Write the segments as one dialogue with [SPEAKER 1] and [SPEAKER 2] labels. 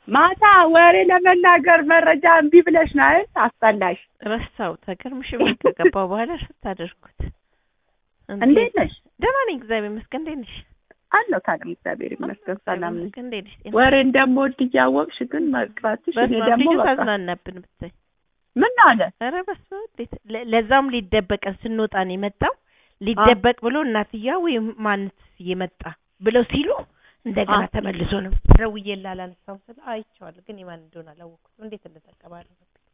[SPEAKER 1] ማታ ወሬ ለመናገር መረጃ እምቢ ብለሽ ነው አይደል? አስጠላሽ።
[SPEAKER 2] ረሳው ተገርምሽ ምን ከገባው በኋላ ስታደርጉት
[SPEAKER 1] እንዴት ነሽ?
[SPEAKER 2] ደህና ነኝ እግዚአብሔር ይመስገን። እንዴት ነሽ?
[SPEAKER 1] አለሁ ታለም እግዚአብሔር ይመስገን ሰላም ነኝ።
[SPEAKER 2] ይመስገን። እንዴት ነሽ? ጤና
[SPEAKER 1] ወሬ እንደምወድ እያወቅሽ ግን መቅረትሽ እኔ
[SPEAKER 2] በስመ አብ
[SPEAKER 1] ደግሞ
[SPEAKER 2] ልጁ
[SPEAKER 1] በቃ
[SPEAKER 2] ታዝናናብን ብታይ።
[SPEAKER 1] ምን አለ
[SPEAKER 2] ኧረ በስመ አብ እንዴት ለ- ለዛም ሊደበቀን ስንወጣ ነው የመጣው። ሊደበቅ ብሎ እናትያ ወይም ማንት እየመጣ ብለው ሲሉ እንደገና
[SPEAKER 1] አ-
[SPEAKER 2] ተመልሶ ነው ደውዬ ላላነሳው ስለ አይቼዋለሁ፣ ግን የማን እንደሆነ አላወቅኩትም። እንዴት እንደተቀባለ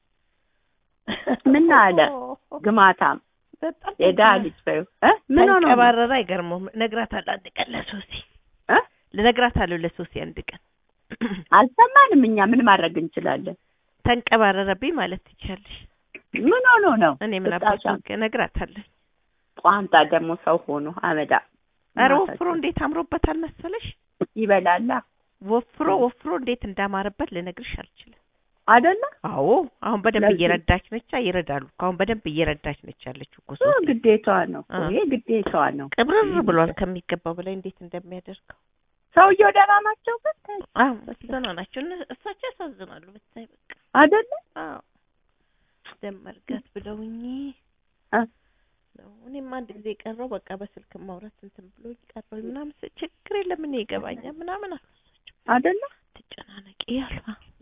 [SPEAKER 1] ምን አለ ግማታም
[SPEAKER 2] በጣም
[SPEAKER 1] የዳ ልጅ በይው እ ምን ሆኖ ነው?
[SPEAKER 2] ተንቀባረረ። አይገርመውም። እነግራታለሁ አንድ ቀን ለሶሲ
[SPEAKER 1] እ
[SPEAKER 2] ልነግራታለሁ ለሶሲ አንድ ቀን
[SPEAKER 1] አልሰማንም እኛ ምን ማድረግ እንችላለን?
[SPEAKER 2] ተንቀባረረብኝ ማለት ትችያለሽ።
[SPEAKER 1] ምን ሆኖ ነው?
[SPEAKER 2] እኔ ምን
[SPEAKER 1] ብጣሻ
[SPEAKER 2] አባቱ እነግራታለሁ።
[SPEAKER 1] ቋንጣ ደግሞ ሰው ሆኖ አመዳ
[SPEAKER 2] ኧረ ወፍሮ እንዴት አምሮበታል መሰለሽ።
[SPEAKER 1] ይበላላ
[SPEAKER 2] ወፍሮ ወፍሮ እንዴት እንዳማረበት ልነግርሽ አልችልም።
[SPEAKER 1] አይደለ?
[SPEAKER 2] አዎ አሁን በደንብ
[SPEAKER 1] ለዚህ-
[SPEAKER 2] እየረዳች ነች። ይረዳሉ እኮ አሁን በደንብ እየረዳች ነች ያለችው እኮ
[SPEAKER 1] እሱ
[SPEAKER 2] ሶሲ።
[SPEAKER 1] ግዴታዋ ነው እኮ፣
[SPEAKER 2] አ።
[SPEAKER 1] ይሄ ግዴታዋ ነው።
[SPEAKER 2] ቅብርር ብሏል ከሚገባው በላይ እንዴት እንደሚያደርገው።
[SPEAKER 1] ሰውየው ደህና ናቸው ብታይ
[SPEAKER 2] አዎ ደህና ናቸው። እነ- እሳቸው ያሳዝናሉ ብታይ በቃ
[SPEAKER 1] አይደለ?
[SPEAKER 2] አዎ ደም መርጋት ብለውኝ
[SPEAKER 1] አ።
[SPEAKER 2] ነው። እኔም አንድ ጊዜ ቀረው በቃ በስልክ ማውራት እንትን ብሎኝ ቀረው ምናምን ስል ችግር የለም እኔ ይገባኛል ምናምን አሉ እሳቸው።
[SPEAKER 1] አይደለ?
[SPEAKER 2] ትጨናነቂ ያሉ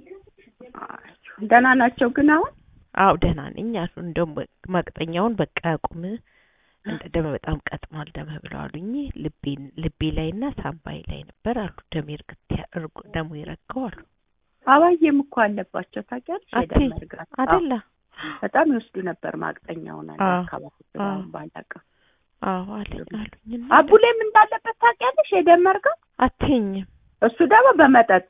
[SPEAKER 1] አይ፣ ደህና ናቸው ግን አሁን
[SPEAKER 2] አዎ ደህና ነኝ አሉ። እንደውም ማቅጠኛውን በቃ አቁም እንደ ደም በጣም ቀጥኗል ደም ብለው አሉኝ። ልቤን ልቤ ላይና ሳምባይ ላይ ነበር አሉ። ደም ይርግት ያ- እርጎ ደሙ ይረጋው አሉ።
[SPEAKER 1] አባዬም እኮ አለባቸው ታውቂያለሽ?
[SPEAKER 2] አትይ፣
[SPEAKER 1] የደም መርጋት አዎ፣
[SPEAKER 2] አይደለ?
[SPEAKER 1] በጣም ይወስዱ ነበር ማቅጠኛውን አለ
[SPEAKER 2] አዎ፣
[SPEAKER 1] አካባቢ
[SPEAKER 2] አዎ።
[SPEAKER 1] ስላሁን ባላውቅም
[SPEAKER 2] አዎ አለኝ አሉኝ። እና
[SPEAKER 1] አቡሌም እንዳለበት ታውቂያለሽ? የደም መርጋት
[SPEAKER 2] አትይኝም
[SPEAKER 1] እሱ ደግሞ በመጠጥ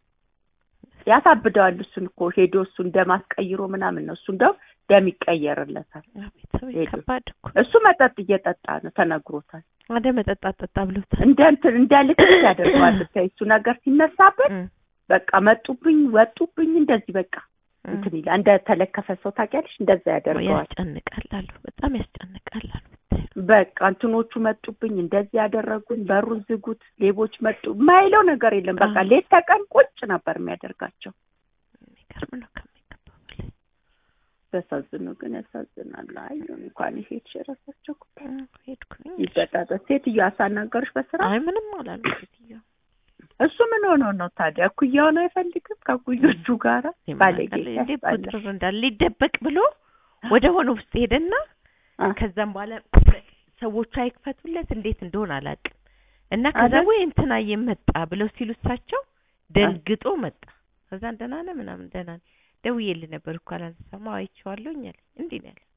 [SPEAKER 1] ያሳብደዋል። እሱን እኮ ሄዶ እሱን ደም አስቀይሮ ምናምን ነው። እሱ እንደው ደም ይቀየርለታል።
[SPEAKER 2] ቤተሰብ
[SPEAKER 1] ሄዱ።
[SPEAKER 2] ከባድ እኮ
[SPEAKER 1] እሱ መጠጥ እየጠጣ ነው ተነግሮታል።
[SPEAKER 2] አደ መጠጣ ጠጣ ብለውታል።
[SPEAKER 1] እንደ እንትን እንደ ልክስ ያደርገዋል። ብታይ እሱ ነገር ሲነሳበት
[SPEAKER 2] እም፣
[SPEAKER 1] በቃ መጡብኝ፣ ወጡብኝ እንደዚህ በቃ
[SPEAKER 2] እም።
[SPEAKER 1] እንትን ይላል። እንደ ተለከፈ ሰው ታውቂያለሽ? እንደዛ ያደርገዋል።
[SPEAKER 2] ያስጨንቃል አሉ። በጣም ያስጨንቃል አሉ። ብታይ
[SPEAKER 1] በቃ እንትኖቹ መጡብኝ፣ እንደዚህ ያደረጉኝ፣ በሩን ዝጉት፣ ሌቦች መጡ፣ የማይለው ነገር የለም። በቃ
[SPEAKER 2] አዎ።
[SPEAKER 1] ሌት ተቀን ቁጭ ነበር የሚያደርጋቸው።
[SPEAKER 2] የሚገርም ነው ከሚገባው በላይ።
[SPEAKER 1] ያሳዝኑ ግን ያሳዝናሉ። አይ እንኳን ሄድሽ የራሳቸው ጉዳይ
[SPEAKER 2] እም፣ ሄድኩኝ።
[SPEAKER 1] ይበጣጠስ። ሴትዮ አሳናገሩሽ በስራ
[SPEAKER 2] አይ ምንም አላሉ ሴትዮዋ።
[SPEAKER 1] እሱ ምን ሆኖ ነው ታዲያ? እኩያውን አይፈልግም ከኩዮቹ ጋራ ባለጌ
[SPEAKER 2] እንዴ
[SPEAKER 1] ያስጠላል።
[SPEAKER 2] ቁጥር እንዳለ ሊደበቅ ብሎ ወደ ሆነ ውስጥ ሄደና
[SPEAKER 1] አ፣
[SPEAKER 2] ከዛም በኋላ ሰዎቹ አይክፈቱለት እንዴት እንደሆነ አላውቅም። እና ከዛ
[SPEAKER 1] አይደል?
[SPEAKER 2] ወይ እንትና የመጣ ብለው ሲሉ እሳቸው ደንግጦ መጣ። ከዛ ደህና ነህ ምናምን ደህና ነኝ ደውዬልህ ነበር እኮ አላነሳም። አዎ አይቼዋለሁኝ አለኝ። እንዲህ ነው ያለ።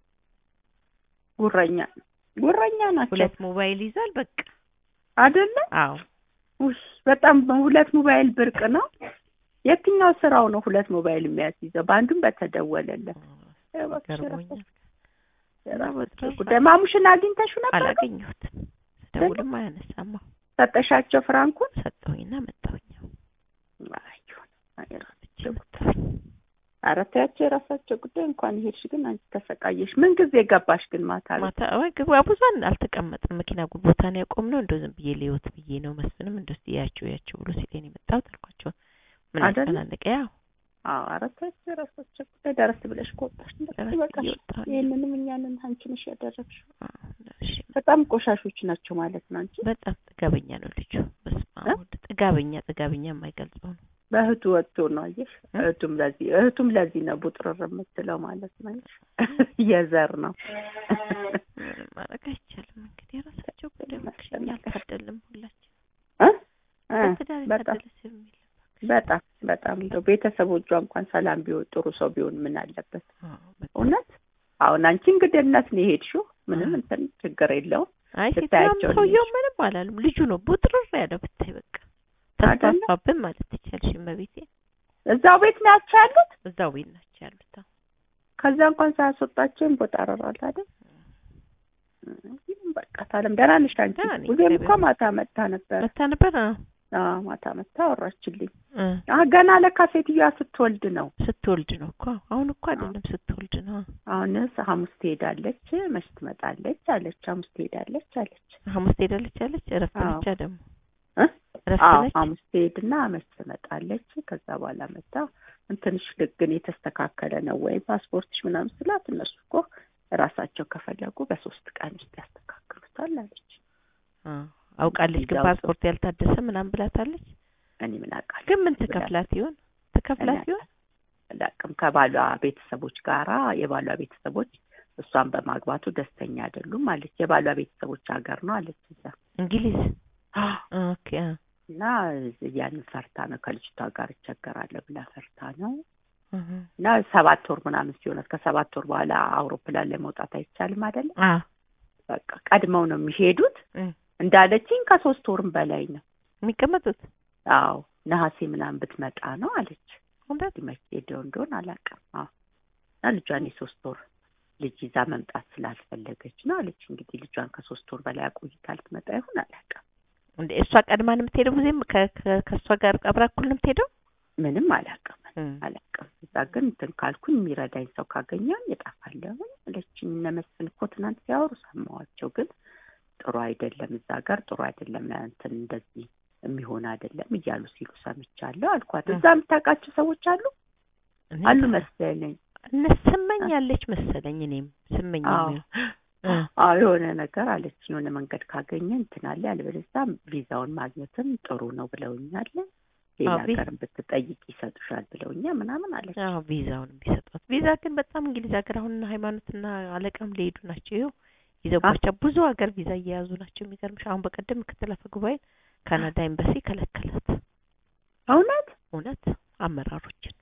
[SPEAKER 1] ጉረኛ ጉረኛ ናቸው
[SPEAKER 2] ሁለት ሞባይል ይዟል በቃ
[SPEAKER 1] አይደለ?
[SPEAKER 2] አዎ
[SPEAKER 1] ውይ በጣም ሁለት ሞባይል ብርቅ ነው። የትኛው ስራው ነው ሁለት ሞባይል የሚያስይዘው? በአንዱም በተደወለለት
[SPEAKER 2] ገርሞኛል።
[SPEAKER 1] የራሳቸው ጉዳይ። ማሙሽን አግኝተሽው ነበር? ግን?
[SPEAKER 2] አላገኘሁትም። ስደውልም አያነሳም። አዎ
[SPEAKER 1] ሰጠሻቸው ፍራንኩን?
[SPEAKER 2] ሰጠሁኝና መጣሁኝ።
[SPEAKER 1] አይሁን፣ አይ የራሳቸው ጉዳይ። ኧረ ተያቸው የራሳቸው ጉዳይ። እንኳን ሄድሽ ግን አንቺ ተሰቃየሽ። ምን ጊዜ ገባሽ ግን ማታ ቤት?
[SPEAKER 2] ማታ ወይ ግባ ብዙን አልተቀመጥም። መኪና ጉ- ቦታ ነው ያቆምነው። እንደው ዝም ብዬ ልየውት ብዬ ነው። መስፍንም እንደው እስኪ ያቸው ያቸው ብሎ ሲለኝ ነው የመጣሁት አልኳቸው። ምን
[SPEAKER 1] አይደለ?
[SPEAKER 2] አጨናነቀ? ያው
[SPEAKER 1] አዎ ኧረ ተያቸው የራሳቸው ጉዳይ። ደረስ ብለሽ ከወጣሽ እንደሱ
[SPEAKER 2] ደረስ
[SPEAKER 1] በቃሽ።
[SPEAKER 2] እየወጣሁ ነው።
[SPEAKER 1] ይህንንም እኛንን አንቺ ነሽ ያደረግሽው።
[SPEAKER 2] አዎ፣ እሺ።
[SPEAKER 1] በጣም ቆሻሾች ናቸው ማለት ነው አንቺ።
[SPEAKER 2] በጣም ጥጋበኛ ነው ልጁ። በስመ አብ
[SPEAKER 1] እ?
[SPEAKER 2] ወልድ። ጥጋበኛ ጥጋበኛ የማይገልጸው ነው።
[SPEAKER 1] በእህቱ ወጥቶ ነው አየሽ።
[SPEAKER 2] እ?
[SPEAKER 1] እህቱም ለዚህ እህቱም ለዚህ ነው ቡጥርር የምትለው ማለት ነው አየሽ። የዘር ነው
[SPEAKER 2] ምንም ማድረግ አይቻልም። እንግዲህ የራሳቸው ጉዳይ እባክሽ፣ እኛ አልታደልንም ሁላችን።
[SPEAKER 1] እ? እ፣
[SPEAKER 2] በትዳር
[SPEAKER 1] በጣም
[SPEAKER 2] የታደለ ሰው የሚል
[SPEAKER 1] በጣም በጣም እንደው ቤተሰቦቿ እንኳን ሰላም ቢሆን ጥሩ ሰው ቢሆን ምን አለበት
[SPEAKER 2] አዎ፣ በጣም።
[SPEAKER 1] እውነት። አሁን አንቺ እንግድነት ነው የሄድሽው፣ ምንም
[SPEAKER 2] አ።
[SPEAKER 1] እንትን ችግር የለውም።
[SPEAKER 2] አይ
[SPEAKER 1] ብታያቸው
[SPEAKER 2] ሴትዮዋም ሰውየው ምንም አላሉም። ልጁ ነው ቡጥርር ያለው ብታይ በቃ
[SPEAKER 1] አይደለ?
[SPEAKER 2] ተስፋፋብን ማለት ትችያለሽ። እመቤቴ
[SPEAKER 1] እዛው ቤት ናቸው ያሉት።
[SPEAKER 2] እዛው ቤት ናቸው ያሉት። አዎ።
[SPEAKER 1] ከዛ እንኳን ሳያስወጣቸው ቦጣረራል አይደል? እም፣ በቃ ታለም ደህና ነሽ አንቺ?
[SPEAKER 2] ደህና ነኝ፣
[SPEAKER 1] ጊዜም እኮ
[SPEAKER 2] እግዚአብሔር
[SPEAKER 1] ማታ መጣ ነበር።
[SPEAKER 2] መታ ነበር። አዎ
[SPEAKER 1] አዎ ማታ መጣ አወራችልኝ።
[SPEAKER 2] እ
[SPEAKER 1] አ ገና ለካ ሴትዮዋ ስትወልድ ነው።
[SPEAKER 2] ስትወልድ ነው እኮ አሁን እኮ አይደለም ስትወልድ ነው።
[SPEAKER 1] አሁንስ ሐሙስ ትሄዳለች፣ መች ትመጣለች አለች። ሐሙስ ትሄዳለች አለች።
[SPEAKER 2] ሐሙስ ትሄዳለች አለች። እረፍት
[SPEAKER 1] አዎ።
[SPEAKER 2] ብቻ ደግሞ
[SPEAKER 1] እ?
[SPEAKER 2] እረፍት
[SPEAKER 1] አዎ
[SPEAKER 2] ነች?
[SPEAKER 1] ሐሙስ ትሄድና መች ትመጣለች። ከዛ በኋላ መጣ እንትንሽ ግን የተስተካከለ ነው ወይ ፓስፖርትሽ ምናምን ስላት እነሱ እኮ ራሳቸው ከፈለጉ በሶስት ቀን ውስጥ ያስተካክሉታል አለች።
[SPEAKER 2] አ አውቃለች ግን
[SPEAKER 1] ቪዛው
[SPEAKER 2] ፓስፖርት ያልታደሰ ምናምን ብላታለች።
[SPEAKER 1] እኔ ምን አውቃለሁ
[SPEAKER 2] ግን ምን
[SPEAKER 1] ብላ-
[SPEAKER 2] ትከፍላት ይሆን? ትከፍላት
[SPEAKER 1] እኔ
[SPEAKER 2] ይሆን?
[SPEAKER 1] አላውቅም። ከባሏ ቤተሰቦች ጋራ የባሏ ቤተሰቦች እሷን በማግባቱ ደስተኛ አይደሉም አለች። የባሏ ቤተሰቦች ሀገር ነው አለች እዛ
[SPEAKER 2] እንግሊዝ ኦኬ አ
[SPEAKER 1] እና ያንን ፈርታ ነው ከልጅቷ ጋር እቸገራለሁ ብላ ፈርታ ነው
[SPEAKER 2] እህ
[SPEAKER 1] እና ሰባት ወር ምናምን ሲሆናት ከሰባት ወር በኋላ አውሮፕላን ላይ መውጣት አይቻልም አይደለም።
[SPEAKER 2] አ
[SPEAKER 1] በቃ ቀድመው ነው የሚሄዱት
[SPEAKER 2] እም
[SPEAKER 1] እንዳለችኝ ከሶስት ወርም በላይ ነው።
[SPEAKER 2] የሚቀመጡት
[SPEAKER 1] አዎ ነሐሴ ምናምን ብትመጣ ነው አለች።
[SPEAKER 2] እውነት
[SPEAKER 1] መቼ ሄደው እንደሆን አላውቅም። አዎ እና ልጇን የሶስት ወር ልጅ ይዛ መምጣት ስላልፈለገች ነው አለች። እንግዲህ ልጇን ከሶስት ወር በላይ አቆይታ ልትመጣ ይሆን አላውቅም።
[SPEAKER 2] እንደ እሷ ቀድማ ነው የምትሄደው ጊዜም ከ- ከ- ከእሷ ጋር አብራ እኩል ነው የምትሄደው?
[SPEAKER 1] ምንም አላውቅም
[SPEAKER 2] እም
[SPEAKER 1] አላውቅም። እዛ ግን እንትን ካልኩኝ የሚረዳኝ ሰው ካገኘሁኝ እጠፋለሁ አለችኝ። እነ መስፍን እኮ ትናንት ሲያወሩ ሰማኋቸው። ግን ጥሩ አይደለም፣ እዛ ጋር ጥሩ አይደለም፣ እንትን እንደዚህ የሚሆን አይደለም እያሉ ሲሉ ሰምቻለሁ አልኳት። እዛ የምታውቃቸው ሰዎች አሉ
[SPEAKER 2] እኔ
[SPEAKER 1] አሉ መሰለኝ።
[SPEAKER 2] እነ ስመኝ ያለች መሰለኝ እኔም ስመኝ
[SPEAKER 1] አዎ።
[SPEAKER 2] የሚሆን እ
[SPEAKER 1] አዎ የሆነ ነገር አለች። የሆነ መንገድ ካገኘ እንትን አለ፣ ያለበለዚያ ቪዛውን ማግኘትም ጥሩ ነው ብለውኛል። ሌላ
[SPEAKER 2] አዎ፣ ቪ-
[SPEAKER 1] ሀገርን ብትጠይቅ ይሰጡሻል ብለውኛል ምናምን አለች።
[SPEAKER 2] አዎ ቪዛውን ቢሰጧት ቪዛ ግን በጣም እንግሊዝ ሀገር አሁን ሃይማኖትና አለቃም ሊሄዱ ናቸው። ይኸው ይዘውባቸው ብዙ ሀገር ቪዛ እየያዙ ናቸው። የሚገርምሽ አሁን በቀደም ምክትል አፈ ጉባኤ ካናዳ ኤምባሲ ከለከላት።
[SPEAKER 1] እውነት
[SPEAKER 2] እውነት አመራሮችን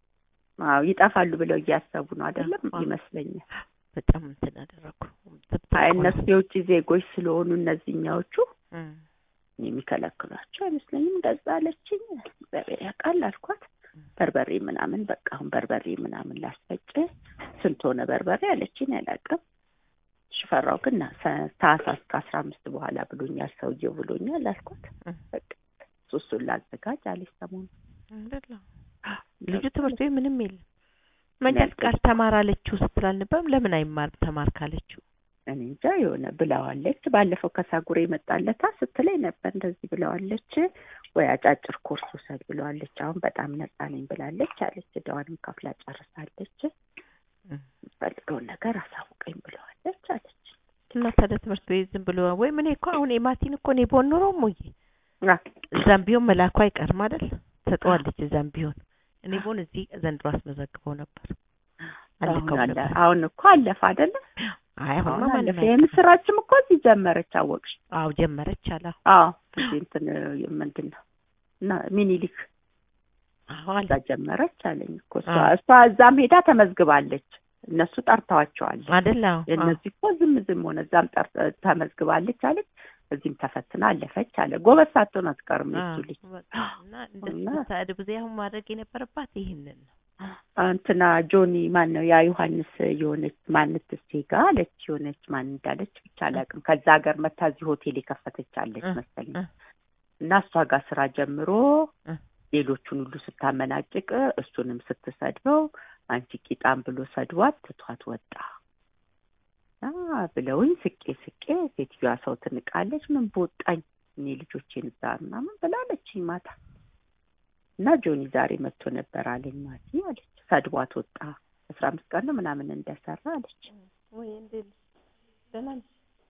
[SPEAKER 1] አዎ ይጠፋሉ ብለው እያሰቡ ነው አይደለም
[SPEAKER 2] አዎ።
[SPEAKER 1] ይመስለኛል።
[SPEAKER 2] በጣም እንትን አደረጉ።
[SPEAKER 1] አይ እነሱ የውጭ ዜጎች ስለሆኑ እነዚህኛዎቹ
[SPEAKER 2] እም
[SPEAKER 1] የሚከለክሏቸው አይመስለኝም። እንደዛ አለችኝ። እግዚአብሔር ያውቃል አልኳት። በርበሬ ምናምን በቃ አሁን በርበሬ ምናምን ላስፈጭ ስንት ሆነ በርበሬ አለችኝ። አላውቅም። ሽፈራው ግን ና- ሰ- ታህሳስ ከአስራ አምስት በኋላ ብሎኛል ሰውዬው ብሎኛል አልኳት።
[SPEAKER 2] እም
[SPEAKER 1] በቃ ሱሱን ላዘጋጅ አለች ሰሞኑን።
[SPEAKER 2] አይደለም ልጁ ትምህርት ቤት ምንም የለም። መንጃ
[SPEAKER 1] ያልኩት-
[SPEAKER 2] ፍቃድ ተማር አለችው ስትል አልነበረም? ለምን አይማርም ተማር ካለችው?
[SPEAKER 1] እኔ እንጃ የሆነ ብለዋለች። ባለፈው ከሳጉሬ መጣለታ ስትለኝ ነበር እንደዚህ ብለዋለች። ወይ አጫጭር ኮርስ ውሰድ ብለዋለች። አሁን በጣም ነፃ ነኝ ብላለች አለች። እዳዋንም ከፍላ ጨርሳለች።
[SPEAKER 2] እም
[SPEAKER 1] የምፈልገውን ነገር አሳውቀኝ ብለዋለች አለች።
[SPEAKER 2] እና ታዲያ ትምህርት ቤት ዝም ብሎ ወይ ምን እኮ አሁን የማቲን እኮ እኔ ቦን ኖሮ ሞዬ
[SPEAKER 1] አ፣
[SPEAKER 2] እዛም ቢሆን መላኩ አይቀርም አይደል? ተጠዋለች እዛም ቢሆን እኔ ቦን እዚህ ዘንድሮ አስመዘግበው ነበር።
[SPEAKER 1] አሁን
[SPEAKER 2] አልከው
[SPEAKER 1] አለ
[SPEAKER 2] ነበር።
[SPEAKER 1] አሁን እኮ አለፈ አይደለ?
[SPEAKER 2] አይ አሁን
[SPEAKER 1] አሁን
[SPEAKER 2] ማንም
[SPEAKER 1] አለፈ።
[SPEAKER 2] አይቀርም።
[SPEAKER 1] የምስራችም እኮ እዚህ ጀመረች አወቅሽ?
[SPEAKER 2] አዎ ጀመረች አለ።
[SPEAKER 1] አዎ እዚህ እንትን ምንድን ነው እና ሚኒሊክ
[SPEAKER 2] አዎ አለ።
[SPEAKER 1] እዛ ጀመረች አለኝ እኮ እሷ
[SPEAKER 2] አዎ።
[SPEAKER 1] እሷ እዛም ሄዳ ተመዝግባለች። እነሱ ጠርተዋቸዋል።
[SPEAKER 2] አይደል? አዎ አዎ።
[SPEAKER 1] የእነዚህ እኮ ዝም ዝም ሆነ። እዛም ጠር ተመዝግባለች አለች። እዚህም ተፈትና አለፈች አለ። ጎበዝ ሳትሆን አትቀርም የሱ
[SPEAKER 2] አዎ፣
[SPEAKER 1] ልጅ።
[SPEAKER 2] በቃ እና እንደዚህ
[SPEAKER 1] እና-
[SPEAKER 2] ብታድግ ጊዜ አሁን ማድረግ የነበረባት ይህንን ነው።
[SPEAKER 1] እንትና ጆኒ ማን ነው ያ ዮሐንስ የሆነች ማንት ሴጋ አለች የሆነች ማን እንዳለች ብቻ አላውቅም። ከዛ ሀገር መታ እዚህ ሆቴል የከፈተች አለች
[SPEAKER 2] እ፣
[SPEAKER 1] መሰለኝ
[SPEAKER 2] እ፣
[SPEAKER 1] እና እሷ ጋር ስራ ጀምሮ
[SPEAKER 2] እ።
[SPEAKER 1] ሌሎቹን ሁሉ ስታመናጭቅ እሱንም ስትሰድበው አንቺ ቂጣም ብሎ ሰድቧት ትቷት ወጣ እና ብለውኝ ስቄ ስቄ ሴትዮዋ ሰው ትንቃለች። ምን በወጣኝ እኔ ልጆቼን እዛ ምናምን ብላለችኝ ማታ እና ጆኒ ዛሬ መጥቶ ነበር አለኝ ማቲ አለች። ሰድቧት ወጣ አስራ አምስት ቀን ነው ምናምን እንደሰራ አለች።
[SPEAKER 2] ወይ እንዴት ነሽ? ደህና ነሽ?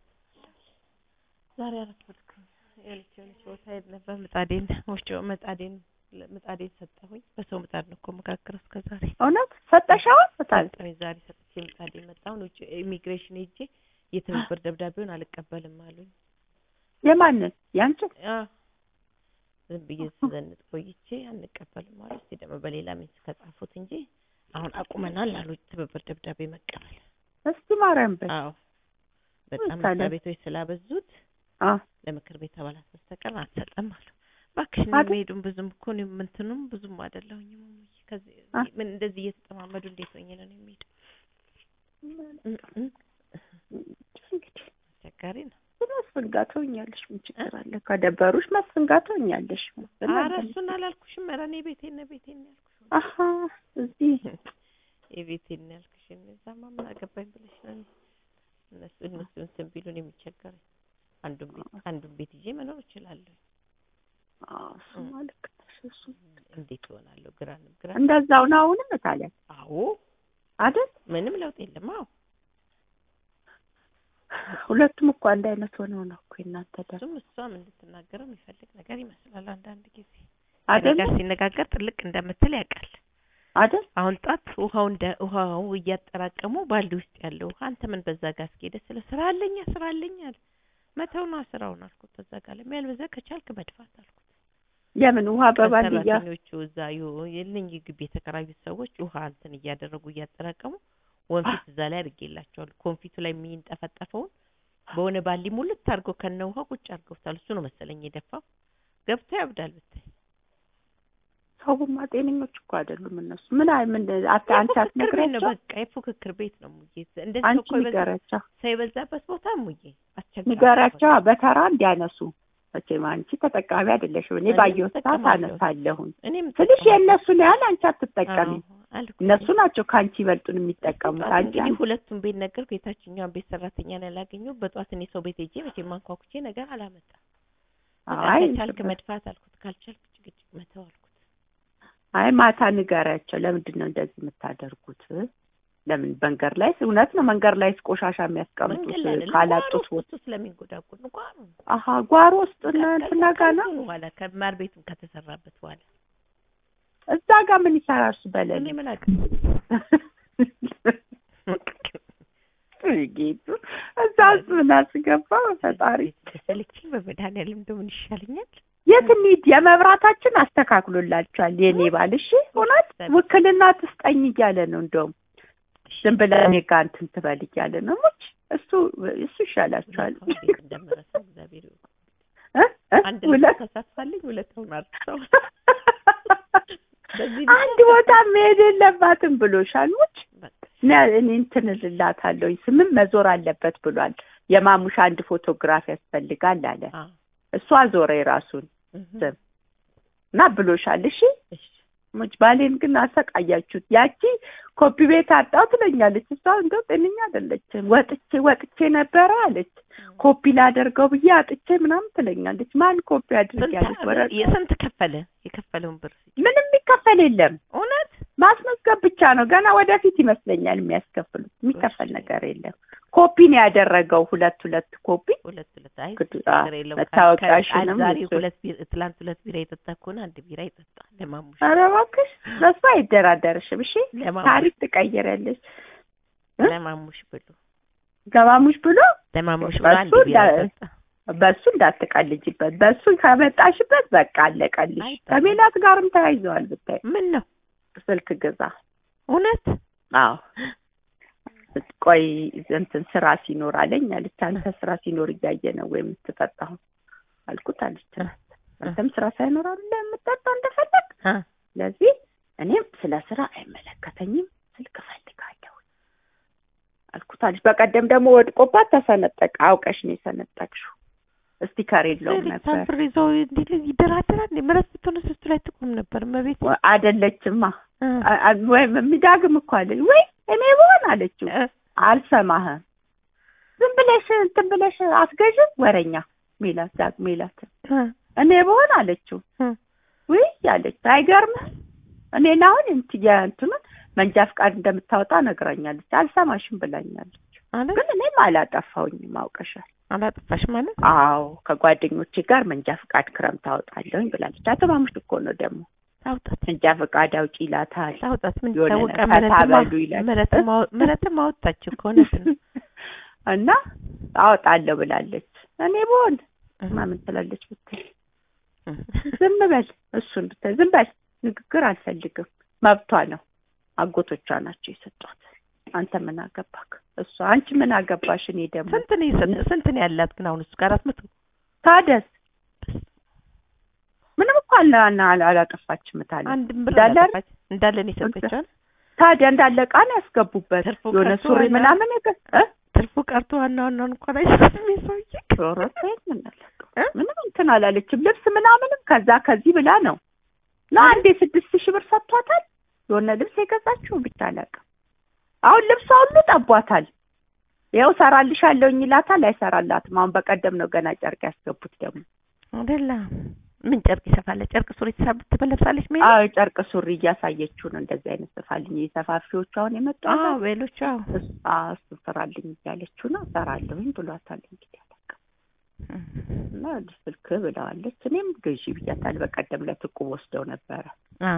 [SPEAKER 2] ዛሬ አረፈድኩኝ። የሆነች የሆነች ቦታ ሄድ ነበር። ምጣዴን ወፍጮ ምጣዴን ምጣዴን ሰጠሁኝ። በሰው ምጣድ ነው እኮ መካከረው እስከ ዛሬ
[SPEAKER 1] እውነት ሰጠሻው ታል
[SPEAKER 2] ሰጠሁኝ። ዛሬ ሰጥቼ ምጣዴን መጣሁን። ውጭ ኢሚግሬሽን ሄጄ የትብብር ደብዳቤውን አልቀበልም አሉኝ።
[SPEAKER 1] የማንን ያንቺን?
[SPEAKER 2] አዎ ዝም ብዬ ስዘንጥ ቆይቼ አንቀበልም አሉ። እስቲ ደግሞ በሌላ ሚንስ ከጻፉት እንጂ አሁን አቁመናል አሉ ትብብር ደብዳቤ መቀበል።
[SPEAKER 1] እስቲ ማርያም በይ።
[SPEAKER 2] አዎ በጣም
[SPEAKER 1] ታዲያ?
[SPEAKER 2] መስሪያ ቤቶች ስላበዙት
[SPEAKER 1] አ
[SPEAKER 2] ለምክር ቤት አባላት በስተቀር አትሰጠም አሉ። እባክሽ እኔ
[SPEAKER 1] አይደል?
[SPEAKER 2] መሄዱም ብዙም እኮ እኔም እንትኑም ብዙም አይደለሁኝም። እሙዬ ከዚህ
[SPEAKER 1] አ?
[SPEAKER 2] ምን እንደዚህ እየተጠማመዱ እንዴት ሆኜ ነው የሚሄዱ?
[SPEAKER 1] እንግዲህ
[SPEAKER 2] አስቸጋሪ ነው።
[SPEAKER 1] መስፍን ጋር ትሆኛለሽ። ምን ችግር አለ? ከደበሩሽ መስፍን ጋር ትሆኛለሽ። መስፍን
[SPEAKER 2] ኧረ
[SPEAKER 1] አለ።
[SPEAKER 2] እሱን አላልኩሽም። ኧረ እኔ ቤቴን ነው ቤቴን ነው ያልኩሽ።
[SPEAKER 1] አሀ እዚህ
[SPEAKER 2] የቤቴን ነው ያልኩሽ። እኔ እዛማ ምን አገባኝ ብለሽ ነው እኔ እነሱ እነሱ እንትን ቢሉን የሚቸገረኝ አንዱን ቤት አንዱን ቤት ይዤ መኖር እችላለሁ።
[SPEAKER 1] አዎ እሱማ ልክ ነሽ። እሱ
[SPEAKER 2] እንዴት ይሆናለሁ? ግራ ነው ግራ
[SPEAKER 1] እንደዛው ነው አሁንም ታዲያ
[SPEAKER 2] አዎ
[SPEAKER 1] አይደል?
[SPEAKER 2] ምንም ለውጥ የለም። አዎ
[SPEAKER 1] ሁለቱም እኮ አንድ አይነት ሆነው ነው እኮ እናንተ ደግሞ
[SPEAKER 2] እሱም እሷም እንድትናገረው የሚፈልግ ነገር ይመስላል አንዳንድ ጊዜ
[SPEAKER 1] አይደል
[SPEAKER 2] ጋር ሲነጋገር ጥልቅ እንደምትል ያውቃል።
[SPEAKER 1] አይደል?
[SPEAKER 2] አሁን ጧት ውሃው እንደ ውሃው እያጠራቀሙ ባልዲ ውስጥ ያለው ውሃ አንተ ምን በዛ ጋር እስኪሄደ ስለ ስራ አለኛ ስራ አለኝ አለ። መተው ነው ስራውን አልኩት። በዛ ጋር ለሚያልበዛ ከቻልክ መድፋት አልኩት።
[SPEAKER 1] የምን ውሃ በባልዲያ
[SPEAKER 2] ሰራተኞቹ እዛ የልኝ ግቢ የተከራዩት ሰዎች ውሃ እንትን እያደረጉ እያጠራቀሙ ወንፊት እዛ ላይ አድርጌላቸዋል። ኮንፊቱ ላይ የሚንጠፈጠፈውን በሆነ ባሊ ሙልት አድርገው ከነ ውሃ ቁጭ አድርገውታል። እሱ ነው መሰለኝ የደፋው። ገብቶ ያብዳል ብታይ
[SPEAKER 1] ሰውማ ጤነኞች እኮ አይደሉም እነሱ። ምን አይ ምን አታ አንቺ
[SPEAKER 2] የፉክክር ቤት ነው
[SPEAKER 1] አትነግሪያቸው
[SPEAKER 2] በቃ የፉክክር ቤት ነው ሙዬ። እንደዚህ
[SPEAKER 1] አንቺ
[SPEAKER 2] እኮ የበዛ
[SPEAKER 1] ንገሪያቸው
[SPEAKER 2] ሰው የበዛበት ቦታ ሙዬ አስቸጋሪ
[SPEAKER 1] ንገሪያቸው በተራ እንዲያነሱ። መቼም አንቺ ተጠቃሚ አይደለሽም። እኔ
[SPEAKER 2] እኔ
[SPEAKER 1] ባየሁት ሰዓት
[SPEAKER 2] እጠቀማለሁ።
[SPEAKER 1] አነሳለሁኝ
[SPEAKER 2] እኔም
[SPEAKER 1] ትንሽ
[SPEAKER 2] እጠቀማለሁ።
[SPEAKER 1] የእነሱን ያህል አንቺ አትጠቀሚ።
[SPEAKER 2] አዎ፣ አልኩ።
[SPEAKER 1] እነሱ ናቸው ከአንቺ ይበልጡን የሚጠቀሙት።
[SPEAKER 2] ጠዋት
[SPEAKER 1] አንቺ
[SPEAKER 2] እንግዲህ ሁለቱም ቤት ነገርኩ። የታችኛውን ቤት ሰራተኛ ነው ያላገኘው። በጠዋት እኔ ሰው ቤት ሄጄ መቼም ማንኳኩቼ ነገር አላመጣም። በቃ
[SPEAKER 1] አይ
[SPEAKER 2] ከቻልክ መድፋት አልኩት፣ ካልቻልክ ጭቅጭቅ መተው አልኩት።
[SPEAKER 1] አይ ማታ ንገሪያቸው። ለምንድን ነው እንደዚህ የምታደርጉት? ለምን መንገድ ላይ እውነት ነው መንገድ ላይ ቆሻሻ የሚያስቀምጡት
[SPEAKER 2] መንገድ ላይ አይደለም፣
[SPEAKER 1] ካላጡት
[SPEAKER 2] ጓሮ
[SPEAKER 1] ቦታ
[SPEAKER 2] ውስጥ እሱ ስለሚንጎዳጎድ ነው። ጓሮ ነው።
[SPEAKER 1] አሀ ጓሮ ውስጥ እና
[SPEAKER 2] ከ-
[SPEAKER 1] እንትና
[SPEAKER 2] ከዛ
[SPEAKER 1] ጋር ነው
[SPEAKER 2] ከእንትኑ በኋላ ከማር ቤቱም ከተሰራበት በኋላ
[SPEAKER 1] እዛ ጋር ምን ይሰራል እሱ በለል
[SPEAKER 2] እኔ ምን አውቃለሁ።
[SPEAKER 1] ጌቱ እዛ ውስጥ ምን አስገባ ፈጣሪ
[SPEAKER 2] ተሰልቼ በመድኃኒዓለም እንደው ምን ይሻለኛል?
[SPEAKER 1] የት እንሂድ የመብራታችን አስተካክሎላቸዋል የኔ ባል እሺ እውነት ውክልና ትስጠኝ እያለ ነው እንደውም ዝም ብለህ እኔ ጋር እንትን ትበል እያለ ነው ሙች እሱ እሱ ይሻላቸዋል
[SPEAKER 2] እንዴት እንደምረሳው እግዚአብሔር ይወቅ።
[SPEAKER 1] እ? እ?
[SPEAKER 2] አንድ
[SPEAKER 1] ሁለት
[SPEAKER 2] ልጅ ተሳትፋልኝ ሁለቱን አርሰው በዚህ
[SPEAKER 1] አንድ ቦታ መሄድ የለባትም ብሎሻል ሙች
[SPEAKER 2] በቃ
[SPEAKER 1] ነ- እኔ እንትን እልላታለሁ ስምም መዞር አለበት ብሏል የማሙሻ አንድ ፎቶግራፍ ያስፈልጋል አለ
[SPEAKER 2] አ
[SPEAKER 1] እሷ ዞረ የራሱን
[SPEAKER 2] እህ
[SPEAKER 1] ስም እና ብሎሻል እሺ
[SPEAKER 2] እሺ
[SPEAKER 1] ሙች ባሌን ግን አሰቃያችሁት ያቺ ኮፒ ቤት አጣው ትለኛለች እሷ እንደው ጤነኛ አይደለችም ወጥቼ ወጥቼ ነበረ አለች ኮፒ ላደርገው ብዬ አጥቼ ምናምን ትለኛለች ማን ኮፒ አድርግ ያለች ወረ
[SPEAKER 2] ስንት የስንት ከፈለ የከፈለውን ብር
[SPEAKER 1] ምንም የሚከፈል የለም
[SPEAKER 2] እውነት
[SPEAKER 1] ማስመዝገብ ብቻ ነው ገና ወደፊት ይመስለኛል የሚያስከፍሉት የሚከፈል ነገር የለም ኮፒ ነው ያደረገው ሁለት ሁለት ኮፒ
[SPEAKER 2] ሁለት ሁለት አይ
[SPEAKER 1] ግድ-
[SPEAKER 2] ችግር የለውም።
[SPEAKER 1] መታወቂያሽንም
[SPEAKER 2] ዛሬ
[SPEAKER 1] እሱ-
[SPEAKER 2] ሁለት ቢራ ትላንት ሁለት ቢራ የጠጣ ከሆነ አንድ ቢራ ይጠጣ ለማሙሽ
[SPEAKER 1] ኧረ እባክሽ በሱ አይደራደርሽም እሺ
[SPEAKER 2] ለማሙሽ
[SPEAKER 1] ታሪክ ትቀይራለች እ?
[SPEAKER 2] ለማሙሽ ብሎ
[SPEAKER 1] ገባሙሽ ብሎ
[SPEAKER 2] ለማሙሽ ብሎ
[SPEAKER 1] በሱ
[SPEAKER 2] አንድ ቢራ
[SPEAKER 1] እንዳ-
[SPEAKER 2] ይጠጣ
[SPEAKER 1] በሱ እንዳትቀልጅበት በሱ ከመጣሽበት በቃ አለቀልሽ
[SPEAKER 2] አይጣልም።
[SPEAKER 1] ከሜላት ጋርም ተያይዘዋል ብታይ
[SPEAKER 2] ምን ነው
[SPEAKER 1] ስልክ ግዛ
[SPEAKER 2] እውነት
[SPEAKER 1] አዎ ቆይ እንትን ስራ ሲኖር አለኝ አለች አንተ ስራ ሲኖር እያየ ነው ወይ የምትጠጣው አልኩት አለች አንተም ስራ ሳይኖር አለ የምትጠጣ እንደፈለግ
[SPEAKER 2] አ
[SPEAKER 1] ስለዚህ እኔም ስለ ስራ አይመለከተኝም ስልክ እፈልጋለሁ አልኩት አለች በቀደም ደግሞ ወድቆባት ተሰነጠቀ አውቀሽ ነው የሰነጠቅሽው ስቲከር የለውም ነበር
[SPEAKER 2] ሳምፕር ይዘው እንዲህ ይደራደራል እንዴ ምረት ብትሆን እሱ ላይ ትቁም ነበር መቤት
[SPEAKER 1] አይደለችማ አ- አ- ወይም የሚዳግም እኮ አለች ወይ እኔ ብሆን አለችው አልሰማህም ዝም ብለሽ እንትን ብለሽ አስገዥም ወረኛ ሜላት ዳግ ሜላት እኔ ብሆን አለችው ውይ አለች አይገርምም እኔን አሁን እንት የእንትኑን መንጃ ፍቃድ እንደምታወጣ ነግራኛለች አልሰማሽም ብላኛለች ግን እኔም አላጠፋውኝም አውቀሻል
[SPEAKER 2] አላጠፋሽ ማለት
[SPEAKER 1] አዎ ከጓደኞቼ ጋር መንጃ ፍቃድ ክረምት አወጣለሁኝ ብላለች አቶ ማሙሽ እኮ ነው ደግሞ
[SPEAKER 2] ታውጣት
[SPEAKER 1] መንጃ ፍቃድ አውጪ ይላታል
[SPEAKER 2] ታውጣት ምን
[SPEAKER 1] የሆነ
[SPEAKER 2] ታወቀ
[SPEAKER 1] ፈታ በሉ ይላል።
[SPEAKER 2] ምረትም አወጣች እኮ እውነት ነው
[SPEAKER 1] እና አወጣለሁ ብላለች እኔ ብሆን ማምን ትላለች ብትል ዝም በል እሱን ብታይ ዝም በል ንግግር አልፈልግም መብቷ ነው አጎቶቿ ናቸው የሰጧት አንተ ምን አገባክ እሷ አንቺ ምን አገባሽ እኔ ደግሞ
[SPEAKER 2] ስንት ነው የሰጠ ስንት ነው ያላት ግን አሁን እሱ ጋር አራት መቶ
[SPEAKER 1] ታደስ ምንም እኮ አላ አላ- አላጠፋችም ታለ
[SPEAKER 2] አንድም ብር
[SPEAKER 1] እንዳለ
[SPEAKER 2] አላጠፋች እንዳለ ነው የሰጠችው
[SPEAKER 1] ታዲያ እንዳለ ዕቃ ነው ያስገቡበት
[SPEAKER 2] ትርፉ
[SPEAKER 1] የሆነ
[SPEAKER 2] ቀርቶ
[SPEAKER 1] ሱሪ
[SPEAKER 2] ዋና-
[SPEAKER 1] ምናምን የገ- እ?
[SPEAKER 2] ትርፉ ቀርቶ ዋና ዋናውን እንኳን አይሰጥም የሰውዬ
[SPEAKER 1] ኧረ ተይ ምን አላውቅም።
[SPEAKER 2] እ?
[SPEAKER 1] ምንም እንትን አላለችም ልብስ ምናምንም ከዛ ከዚህ ብላ ነው እና አንዴ ስድስት ሺህ ብር ሰጥቷታል የሆነ ልብስ የገዛችው ብቻ አላውቅም አሁን ልብሷ ሁሉ ጠቧታል ይኸው ሰራልሻለሁኝ ይላታል አይሰራላትም አሁን በቀደም ነው ገና ጨርቅ ያስገቡት ደግሞ
[SPEAKER 2] አይደለ ምን ጨርቅ ይሰፋለ? ጨርቅ ሱሪ ትሰብ ትለብሳለች ሜሉ?
[SPEAKER 1] አዎ ጨርቅ ሱሪ እያሳየችው ነው። እንደዚህ አይነት ስፋልኝ የሰፋፊዎቹ አሁን የመጡ አለ።
[SPEAKER 2] አዎ ሌሎች አዎ
[SPEAKER 1] እሱ- አዎ እሱ ስራልኝ እያለችው ነው። እሰራለሁኝ ብሏታል። እንግዲህ አላውቅም። እና ስልክ ብለዋለች። እኔም ግዢ ብያታለሁ። በቀደም ዕለት እቁብ ወስደው ነበረ
[SPEAKER 2] አ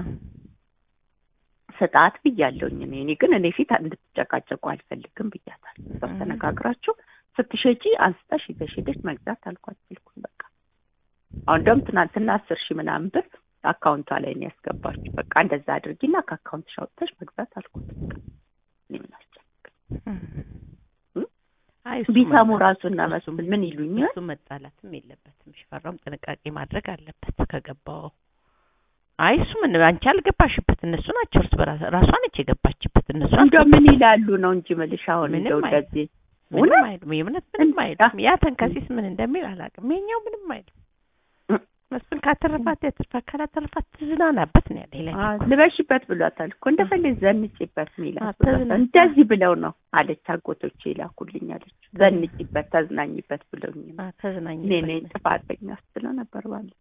[SPEAKER 1] ስጣት ብያለሁኝ። እኔ እኔ ግን እኔ ፊት እንድትጨቃጨቁ አልፈልግም ብያታለሁ። እሷ
[SPEAKER 2] እም።
[SPEAKER 1] ተነጋግራችሁ ስትሸጪ አንስተሽ ይዘሽ ሄደሽ መግዛት አልኳት። ስልኩን በቃ አሁን እንደውም ትናንትና አስር ሺህ ምናምን ብር አካውንቷ ላይ ነው ያስገባችሁ። በቃ እንደዛ አድርጊና ከአካውንትሽ አውጥተሽ መግዛት አልኳት። በቃ እኔ ምን አስጨነቀኝ? እም?
[SPEAKER 2] አይ እሱ
[SPEAKER 1] ቢሰሙ
[SPEAKER 2] መጣ-
[SPEAKER 1] ራሱና
[SPEAKER 2] እሱ-
[SPEAKER 1] መስፍን ምን ይሉኛል?
[SPEAKER 2] እሱ መጣላትም የለበትም። ሽፈራውም ጥንቃቄ ማድረግ አለበት ከገባው። አይ እሱ ምን አንቺ አልገባሽበት፣ እነሱ ናቸው እርስ በራስ ራሷ ነች የገባችበት። እነሱ
[SPEAKER 1] እንደው ምን
[SPEAKER 2] አልገባችም።
[SPEAKER 1] ይላሉ ነው እንጂ የምልሽ አሁን
[SPEAKER 2] ምንም
[SPEAKER 1] እንደው
[SPEAKER 2] አይልም።
[SPEAKER 1] እንደዚህ
[SPEAKER 2] ምንም
[SPEAKER 1] እውነት?
[SPEAKER 2] አይልም። የእውነት ምንም
[SPEAKER 1] እንዳ-
[SPEAKER 2] አይልም። ያ ተንከሲስ ምን እንደሚል አላውቅም። የኛው ምንም አይልም።
[SPEAKER 1] እም።
[SPEAKER 2] መስፍን ካተረፋት ያተርፋት፣ ካላተረፋት ትዝናናበት ነው ያለ ይለኝ
[SPEAKER 1] አዎ፣
[SPEAKER 2] እኮ።
[SPEAKER 1] ልበሽበት ብሏታል እኮ እንደፈለግሽ ዘንጭበት ሚላት
[SPEAKER 2] አዎ፣
[SPEAKER 1] ብሏታል።
[SPEAKER 2] ተዝናኝ-
[SPEAKER 1] እንደዚህ ብለው ነው አለች። አጎቶቼ ይላኩልኝ አለች። ዘንጭበት ተዝናኝበት ብለውኝ ነው።
[SPEAKER 2] አ ተዝናኝ
[SPEAKER 1] እኔ ነኝ ጥፋተኛ ስትለው ነበር ባለ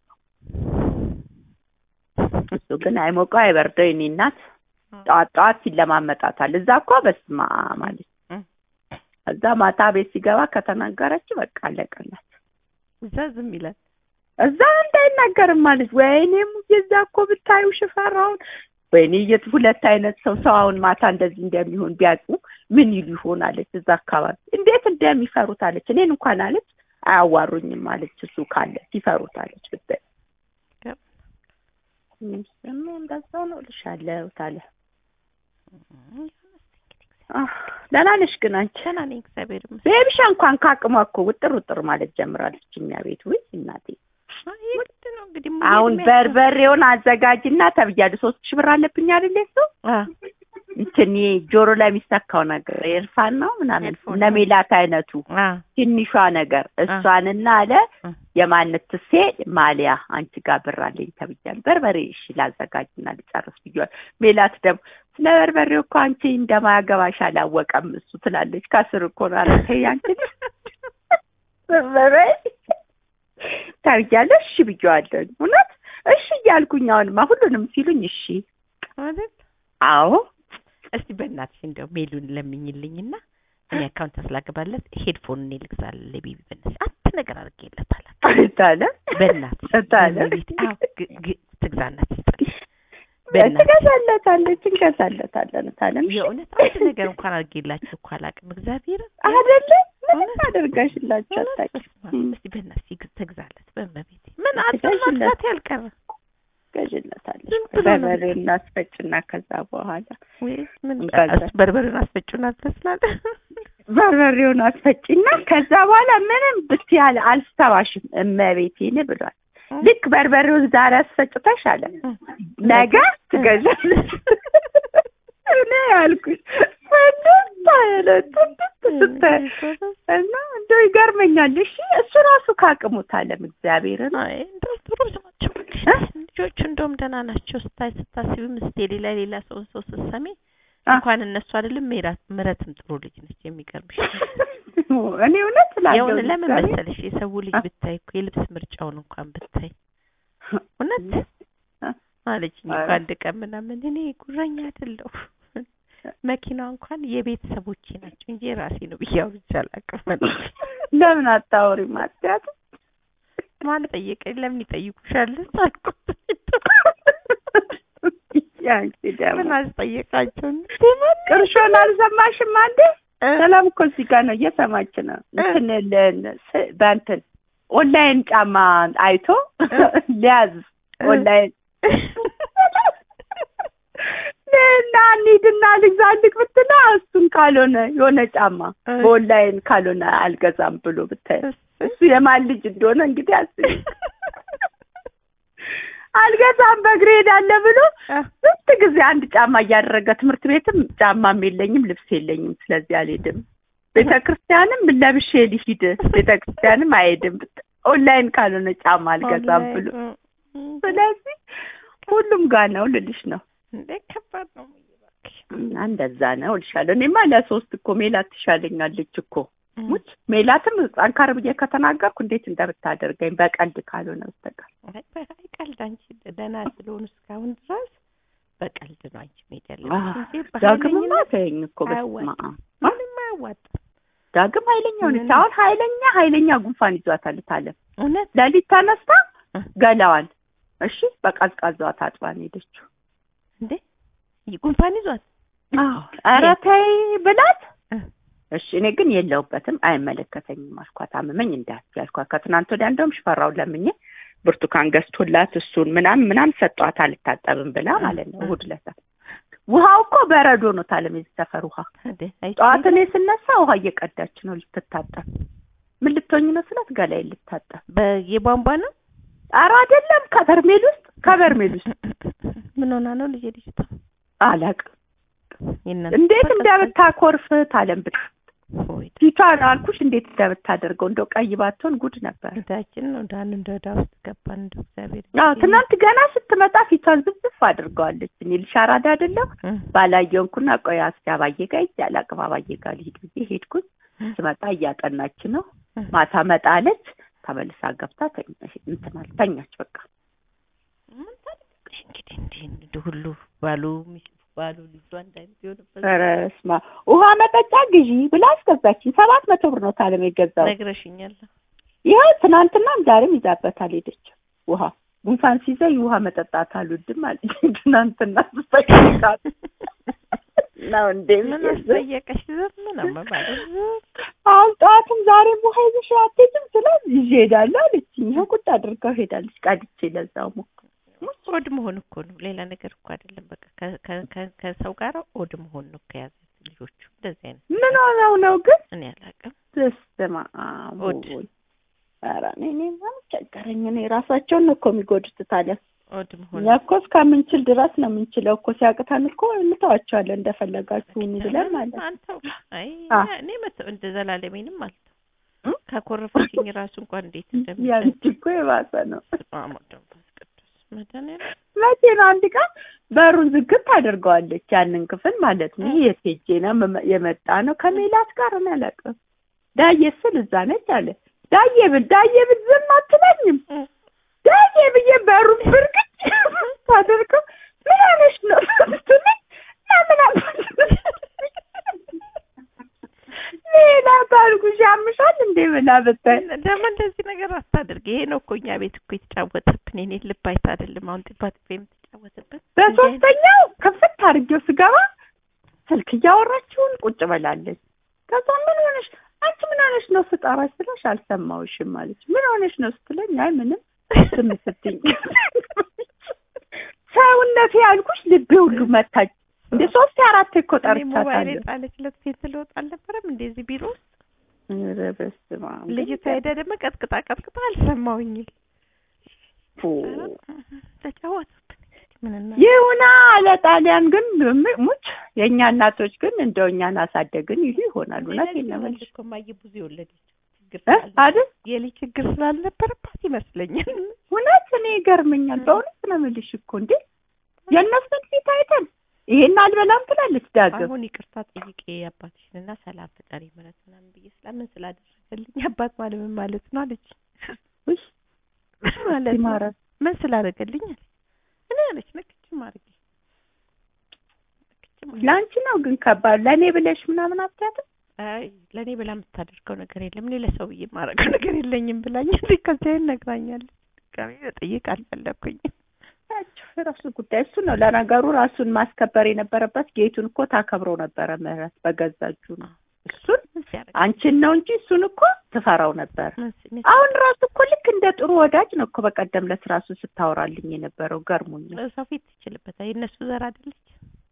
[SPEAKER 1] እሱ ግን አይሞቀው አይበርደው የኔ እናት ጠዋት ጠዋት ሲለማመጣታል። እዛ እኮ በስማ ማለት
[SPEAKER 2] እም።
[SPEAKER 1] እዛ ማታ ቤት ሲገባ ከተናገረች በቃ አለቀላት።
[SPEAKER 2] እዛ ዝም ይላል።
[SPEAKER 1] እዛ እንዳይናገርም ማለት ወይኔ ሙዬ እዛ እኮ ብታዩ ሽፈራውን ወይኔ የት ሁለት አይነት ሰው ሰው አሁን ማታ እንደዚህ እንደሚሆን ቢያውቁ ምን ይሉ ይሆን አለች። እዛ አካባቢ እንዴት እንደሚፈሩት አለች። እኔን እንኳን አለች አያዋሩኝም አለች። እሱ ካለ ሲፈሩት አለች ብታይ
[SPEAKER 2] ገብ-
[SPEAKER 1] ደግሞ እንደዛ ነው እልሻለሁ ታለ
[SPEAKER 2] እም፣
[SPEAKER 1] አህ፣ ደህና ነሽ ግን አንቺ?
[SPEAKER 2] ደህና ነኝ እግዚአብሔር ይመስገን።
[SPEAKER 1] ቤቢሻ እንኳን ካቅሟ እኮ ውጥር ውጥር ማለት ጀምራለች። እኛ ቤት ውይ እናቴ
[SPEAKER 2] አይ ግድ ነው እንግዲህ
[SPEAKER 1] አሁን
[SPEAKER 2] ሙዬ
[SPEAKER 1] በርበሬውን አዘጋጅና ተብያለሁ። ሶስት ሺህ ብር አለብኝ አይደል እሱ
[SPEAKER 2] አ
[SPEAKER 1] እንትን ይሄ ጆሮ ላይ የሚሰካው ነገር ኤርፋን ነው ምናምን
[SPEAKER 2] ኤርፎን
[SPEAKER 1] እነ ሜላት አይነቱ
[SPEAKER 2] አ
[SPEAKER 1] ትንሿ ነገር እሷንና አለ
[SPEAKER 2] አ
[SPEAKER 1] የማነት ትሴ ማሊያ አንቺ ጋር ብር አለኝ ተብያለሁ። በርበሬ እሺ ላዘጋጅና ልጨርስ ብያለሁ። ሜላት ደግሞ ስለ በርበሬው እኮ አንቺ እንደማያገባሽ አላወቀም እሱ ትላለች። ከስር እኮ ነው ኧረ ተይ አንቺ በርበሬ ተብያለሁ። እሺ ብዬዋለሁ። እውነት እሺ እያልኩኝ አሁንማ ሁሉንም ሲሉኝ እሺ
[SPEAKER 2] አይደል?
[SPEAKER 1] አዎ
[SPEAKER 2] እስቲ በእናትሽ እንደው ሜሉን ለምኝልኝና እኔ አካውንት ስላገባለት ሄድፎን እኔ ልግዛለሁ ለቤቢ በእናትሽ አንድ ነገር አድርጌለታለሁ።
[SPEAKER 1] ታለ
[SPEAKER 2] በእናትሽ
[SPEAKER 1] ታለ
[SPEAKER 2] ቤት አዎ ግ- ግ- ትግዛናት ትስጥልኝ። በእናትሽ
[SPEAKER 1] ትገዛለታለች እንገዛለታለን ታለም
[SPEAKER 2] የእውነት አንድ ነገር እንኳን አድርጌላችሁ እኮ አላውቅም። እግዚአብሔር
[SPEAKER 1] አይደለ ምንም
[SPEAKER 2] እውነት?
[SPEAKER 1] አደርጋሽላችሁ አታውቂም። እም።
[SPEAKER 2] እስቲ በእናትሽ ይግ- ትግዛለት በእመቤቴ ምን
[SPEAKER 1] ትገዢለት።
[SPEAKER 2] አጥማት ያልቀረ
[SPEAKER 1] ገዥለታለች
[SPEAKER 2] ዝም ብሎ ነው።
[SPEAKER 1] በርበሬ እናስፈጭና ከዛ በኋላ
[SPEAKER 2] ወይስ ምን
[SPEAKER 1] እንጋዛ-
[SPEAKER 2] እሱ በርበሬውን አስፈጩና ትመስላለ
[SPEAKER 1] በርበሬውን አስፈጭና ከዛ በኋላ ምንም ብትያል አልስተዋሽም እመቤቴን ብሏል። ልክ በርበሬውን ዛሬ አስፈጭተሽ አለ ነገ ትገዣለሽ። እኔ ያልኩሽ ፍንድት አለ ፍንድት ስታይ እና እንደው ይገርመኛል። እሺ እሱ ራሱ ካቅሙት አለም እግዚአብሔርን
[SPEAKER 2] አይ እንደው ጥሩ ናቸው
[SPEAKER 1] እ?
[SPEAKER 2] ልጆቹ እንደውም ደህና ናቸው። ስታይ ስታስቢ ምስቴ ሌላ ሌላ ሰውን ሰው ስትሰሚ
[SPEAKER 1] አ-
[SPEAKER 2] እንኳን እነሱ አይደለም ሜራት ምረትም ጥሩ ልጅ ነች። የሚገርምሽ
[SPEAKER 1] እኔ እውነት እላለሁ
[SPEAKER 2] የሆነ ለምን
[SPEAKER 1] እግዚአብሔር።
[SPEAKER 2] መሰለሽ የሰው ልጅ
[SPEAKER 1] አ-
[SPEAKER 2] ብታይ እኮ የልብስ ምርጫውን እንኳን ብታይ እውነት
[SPEAKER 1] አ-
[SPEAKER 2] አለችኝ እኮ
[SPEAKER 1] ኧረ።
[SPEAKER 2] አንድ ቀን ምናምን እኔ ጉረኛ አይደለሁ መኪናው እንኳን የቤተሰቦቼ ናቸው እንጂ የራሴ ነው ብዬ አውርቼ አላውቅም አለች።
[SPEAKER 1] ለምን አታወሪም አትያት?
[SPEAKER 2] ማን ጠየቀኝ? ለምን ይጠይቁሻል? አልኩት።
[SPEAKER 1] ያንቺ ደግሞ
[SPEAKER 2] ምን አስጠየቃቸው?
[SPEAKER 1] ቅርሾን አልሰማሽም አንዴ? ሰላም እኮ እዚህ ጋር ነው እየሰማች ነው። እንትን ለ- ስ- በእንትን ኦንላይን ጫማ አይቶ ሊያዝ ኦንላይን እና እንሂድና ልግዛልክ ብትላ እሱን ካልሆነ የሆነ ጫማ በኦንላይን ካልሆነ አልገዛም ብሎ ብታይ እሱ የማን ልጅ እንደሆነ እንግዲህ አስቢ። አልገዛም በእግሬ ሄዳለሁ ብሎ ስንት ጊዜ አንድ ጫማ እያደረገ ትምህርት ቤትም ጫማም የለኝም ልብስ የለኝም፣ ስለዚህ አልሄድም። ቤተ ክርስቲያንም ለብሼ ልሂድ፣ ቤተ ክርስቲያንም አይሄድም። ኦንላይን ካልሆነ ጫማ አልገዛም ብሎ ስለዚህ ሁሉም ጋር ነው ልልሽ ነው።
[SPEAKER 2] እንዴ ከባድ ነው።
[SPEAKER 1] እና እንደዛ ነው እልሻለሁ። እኔማ ለሶስት እኮ ሜላት ትሻለኛለች እኮ ሙች ሜላትም ጠንካር ብዬ ከተናገርኩ እንዴት እንደምታደርገኝ በቀልድ ካልሆነ በስተቀር
[SPEAKER 2] አይ በ- አይ ቀልድ አንቺ ደህና ስለሆኑ እስካሁን ድረስ በቀልድ ነው አንቺ መሄድ
[SPEAKER 1] አህ፣
[SPEAKER 2] ያለብሽ እንጂ
[SPEAKER 1] ዳግምማ
[SPEAKER 2] በኃይለኝነት
[SPEAKER 1] ተይኝ እኮ በስመ
[SPEAKER 2] አያዋጣም።
[SPEAKER 1] አብ
[SPEAKER 2] ምንም አያዋጣም።
[SPEAKER 1] ዳግም ኃይለኛ ሆነች።
[SPEAKER 2] ምንም።
[SPEAKER 1] አሁን ኃይለኛ ኃይለኛ ጉንፋን ይዟታል ታለም
[SPEAKER 2] እውነት
[SPEAKER 1] ሌሊት ተነስታ
[SPEAKER 2] እ።
[SPEAKER 1] ገላዋን እሺ በቀዝቃዛዋ ታጥባ ነው የሄደችው።
[SPEAKER 2] እንዴ ጉንፋን ይዟት
[SPEAKER 1] ኧረ ተይ ብላት
[SPEAKER 2] እ።
[SPEAKER 1] እሺ እኔ ግን የለሁበትም አይመለከተኝም አልኳት። አመመኝ እንዳትዪ አልኳት። ከትናንት ወዲያ እንደውም ሽፈራውን ለምኜ ብርቱካን ገዝቶላት እሱን ምናምን ምናምን ሰጧት አልታጠብም ብላ ማለት ነው። እሑድ ዕለት ውሃው እኮ በረዶ ነው ታለም የዚህ ሰፈር ውሃ።
[SPEAKER 2] እንዴ አይ
[SPEAKER 1] ጠዋት እኔ ስነሳ ውሃ እየቀዳች ነው ልትታጠብ። ምን ልትሆኝ ነው ስላት ገላዬን ልታጠብ።
[SPEAKER 2] በየቧንቧ ነው
[SPEAKER 1] ኧረ አይደለም ከበርሜል ውስጥ ከበርሜል ውስጥ
[SPEAKER 2] ምን ሆና ነው ልጄ ልጅቷ
[SPEAKER 1] አላውቅም
[SPEAKER 2] የእናንተ
[SPEAKER 1] እንዴት
[SPEAKER 2] በቀዝቃዛ-
[SPEAKER 1] እንደምታኮርፍ ታለም ብት
[SPEAKER 2] ወይ
[SPEAKER 1] ፊቷን አልኩሽ እንዴት እንደምታደርገው እንደው ቀይ ባትሆን ጉድ ነበር።
[SPEAKER 2] እዳችን ነው ዳን እንደ እዳ ውስጥ ገባን እንደ እግዚአብሔር
[SPEAKER 1] አዎ ትናንት ገና ስትመጣ ፊቷን ዝብዝፍ አድርገዋለች። እኔ ልሻራዳ አይደለሁ
[SPEAKER 2] እ፣
[SPEAKER 1] ባላየንኩና ቆይ እስኪ አባዬ ጋር ሂጅ አላቅም አባዬ ጋር ልሂድ ብዬ ሄድኩኝ።
[SPEAKER 2] እ፣
[SPEAKER 1] ስመጣ እያጠናች ነው።
[SPEAKER 2] እ።
[SPEAKER 1] ማታ መጣለች። ተመልሳ ገብታ ተኛ- እንትን አለ ተኛች። በቃ
[SPEAKER 2] ምን ታደርጊያለሽ እንግዲህ እንዲህ እንደ ሁሉ ባሉ ሚስት ባሉ ልጇ አንድ አይነት የሆነበት
[SPEAKER 1] ኧረ እስማ ውሃ መጠጫ ግዢ ብላ አስገዛችኝ። ሰባት መቶ ብር ነው ታለም የገዛው።
[SPEAKER 2] ነግረሽኛል።
[SPEAKER 1] ይኸው ትናንትናም ዛሬም ይዛበታል ሄደች። ውሃ ጉንፋን ሲይዘኝ ውሃ መጠጣት አልወድም አለች። ትናንትና ስጠይቃት ነው እንዴ
[SPEAKER 2] ምን
[SPEAKER 1] ብዬ ዝም
[SPEAKER 2] አስጠየቀሽ? ዝም ነው መባል
[SPEAKER 1] አሁን ጠዋትም ዛሬም ውሃ ይዘሽ አትሄጂም ስላት ይዤ እሄዳለሁ አለችኝ። ይኸው ቁጭ አድርጋው ሄዳለች። ቀድቼ ለዛው ሞ
[SPEAKER 2] ኦድ መሆን እኮ ነው፣ ሌላ ነገር እኮ አይደለም። በቃ ከ- ከ- ከ- ከሰው ጋር ኦድ መሆን ነው ከያዘ ልጆቹ እንደዚህ አይነት
[SPEAKER 1] ምን ሆነው ነው ግን
[SPEAKER 2] እኔ አላውቅም።
[SPEAKER 1] በስመ አብ
[SPEAKER 2] ኦድ።
[SPEAKER 1] ወወልድ። ኧረ እኔ እኔማ ቸገረኝ። እኔ ራሳቸውን ነው እኮ የሚጎዱት ታዲያ።
[SPEAKER 2] ኦድ መሆን
[SPEAKER 1] እኛ እኮ እስከምንችል ድረስ ነው የምንችለው እኮ ሲያቅተን እኮ እንተዋቸዋለን እንደፈለጋችሁ ሁኑ ብለን ማለት ነው።
[SPEAKER 2] አንተው አይ
[SPEAKER 1] አ።
[SPEAKER 2] እኔ መተው እንደ ዘላለሜንም አልተው
[SPEAKER 1] እ?
[SPEAKER 2] ከኮረፈችኝ ራሱ እንኳን እንዴት እንደሚል
[SPEAKER 1] ያንቺ እኮ የባሰ ነው።
[SPEAKER 2] መንፈስ ቅዱስ መድኃኒዓለም
[SPEAKER 1] መቼ ነው አንድ ቀን በሩን ዝግት ታደርገዋለች ያንን ክፍል ማለት ነው። ይሄ የት ሄጄ ነው መመ- የመጣ ነው ከሜላት ጋር እኔ አላውቅም። ዳዬ ስል እዛ ነች አለ ዳዬ ብል ዳዬ ብል ዝም አትለኝም።
[SPEAKER 2] እ።
[SPEAKER 1] ዳዬ ብዬ በሩን ብርግጭ ታደርገው ምን ሆነሽ ነው ስትለኝ ለምን ሜላት አልኩሽ ያምሻል እንዴ ብላ ብታይ
[SPEAKER 2] ደግሞ እንደዚህ ነገር አታድርግ። ይሄ ነው እኮ እኛ ቤት እኮ የተጫወተብን የኔ ልብ አይታ አይደለም አሁን ጥባ ጥቤ የምትጫወትበት
[SPEAKER 1] በሶስተኛው ከፍት አድርጌው ስገባ ስልክ እያወራችውን ቁጭ ብላለች። ከዛ ምን ሆነሽ አንቺ ምን ሆነሽ ነው ስጠራሽ ስለሽ አልሰማሁሽም ማለች። ምን ሆነሽ ነው ስትለኝ አይ ምንም ዝም ስትይኝ ሰውነቴ ያልኩሽ ልቤ ሁሉ መታች። እንደ ሶስት አራት እኮ
[SPEAKER 2] እኔ ሞባይል
[SPEAKER 1] ጠርቻታለሁ።
[SPEAKER 2] የጣለችለት ሴት ትለወጥ አልነበረም እንደዚህ ቢሮ ውስጥ
[SPEAKER 1] ኧረ በስመ አብ።
[SPEAKER 2] ልጅቷ ሄዳ ደግሞ ቀጥቅጣ ቀጥቅጣ አልሰማሁኝም።
[SPEAKER 1] ፉ።
[SPEAKER 2] ተጫወቱብን ምን እና
[SPEAKER 1] ይሁና ለጣሊያን ግን ም- ሙች የእኛ እናቶች ግን እንደው እኛን አሳደግን ይሉ ይሆናል። እውነት የለመልሽ
[SPEAKER 2] እኮ እማዬ ብዙ የወለደች ችግር
[SPEAKER 1] እ
[SPEAKER 2] ስላለ-
[SPEAKER 1] አይደል
[SPEAKER 2] የልጅ ችግር ስላልነበረባት ይመስለኛል።
[SPEAKER 1] እውነት እኔ ይገርመኛል። በእውነት ነው የምልሽ እኮ እንዴ የእነሱን ፊት አይተን ይሄን አልበላም ትላለች ዳግም።
[SPEAKER 2] አሁን ይቅርታ ጠይቄ አባትሽንና ሰላም ፍጠሪ ምረት ምናምን ብዬ ስለምን ስላደረገልኝ አባት ማለት ምን ማለት ነው አለች።
[SPEAKER 1] ውይ
[SPEAKER 2] ማለት ነው
[SPEAKER 1] ይማረን።
[SPEAKER 2] ምን ስላደረገልኝ አለች። እኔ አለች ነክችም አድርጌ ነክችም አድርጌ
[SPEAKER 1] ለአንቺ ነው ግን ከባድ ለእኔ ብለሽ ምናምን አትያትም።
[SPEAKER 2] አይ ለእኔ ብላ የምታደርገው ነገር የለም እኔ ለሰው ብዬ የማደርገው ነገር የለኝም ብላኝ ከዚያን ነግራኛለች። ድጋሚ መጠየቅ አልፈለኩኝም።
[SPEAKER 1] ያቸው የራሱ ጉዳይ እሱ ነው። ለነገሩ ራሱን ማስከበር የነበረበት ጌቱን እኮ ታከብረው ነበረ ምህረት በገዛ እጁ ነው። እሱን
[SPEAKER 2] ምን ሲያደርግ
[SPEAKER 1] አንቺን ነው እንጂ እሱን እኮ ትፈራው ነበር።
[SPEAKER 2] ምን ሲ- ምን
[SPEAKER 1] አሁን ራሱ እኮ ልክ እንደ ጥሩ ወዳጅ ነው እኮ በቀደም ዕለት ራሱ ስታወራልኝ የነበረው ገርሞኛል።
[SPEAKER 2] ሰው ፊት ትችልበታል። የእነሱ ዘር አይደለች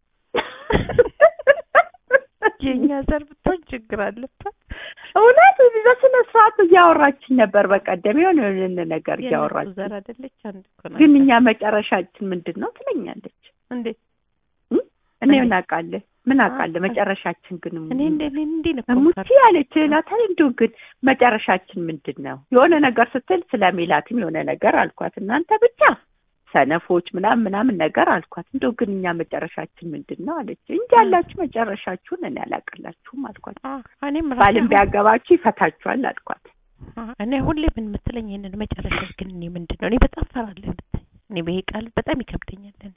[SPEAKER 2] የእኛ ዘር ብትሆን ችግር አለባት።
[SPEAKER 1] እውነት በስነ ስርዓት እያወራችን ነበር በቀደም የሆነ የሆነ ነገር
[SPEAKER 2] የእነሱ
[SPEAKER 1] እያወራችን
[SPEAKER 2] ዘር አይደለች አንድ እኮ ናት።
[SPEAKER 1] ግን እኛ መጨረሻችን ምንድን ነው ትለኛለች።
[SPEAKER 2] እንዴት
[SPEAKER 1] እኔ
[SPEAKER 2] እንዴ?
[SPEAKER 1] ምን አውቃለሁ ምን አውቃለሁ
[SPEAKER 2] አ-
[SPEAKER 1] መጨረሻችን ግን
[SPEAKER 2] እኔ እንደ እኔ እንዲህ ነው እኮ
[SPEAKER 1] ሙቲ
[SPEAKER 2] የምፈርደው።
[SPEAKER 1] ያለች ላታል እንዲሁ ግን መጨረሻችን ምንድን ነው? የሆነ ነገር ስትል ስለ ሜላትም የሆነ ነገር አልኳት። እናንተ ብቻ ሰነፎች ምናምን ምናምን ነገር አልኳት። እንደው ግን እኛ መጨረሻችን ምንድን ነው አለች። እንጂ ያላችሁ መጨረሻችሁን እኔ አላውቅላችሁም አልኳት።
[SPEAKER 2] አ እኔም ራሴ
[SPEAKER 1] ባልም
[SPEAKER 2] አሁን-
[SPEAKER 1] ቢያገባችሁ ይፈታችኋል አልኳት።
[SPEAKER 2] እኔ ሁሌ ምን የምትለኝ ይሄንን መጨረሻ ግን እኔ ምንድን ነው እኔ በጣም ፈራለሁ ብታይ እኔ በይሄ ቃል በጣም ይከብደኛል እኔ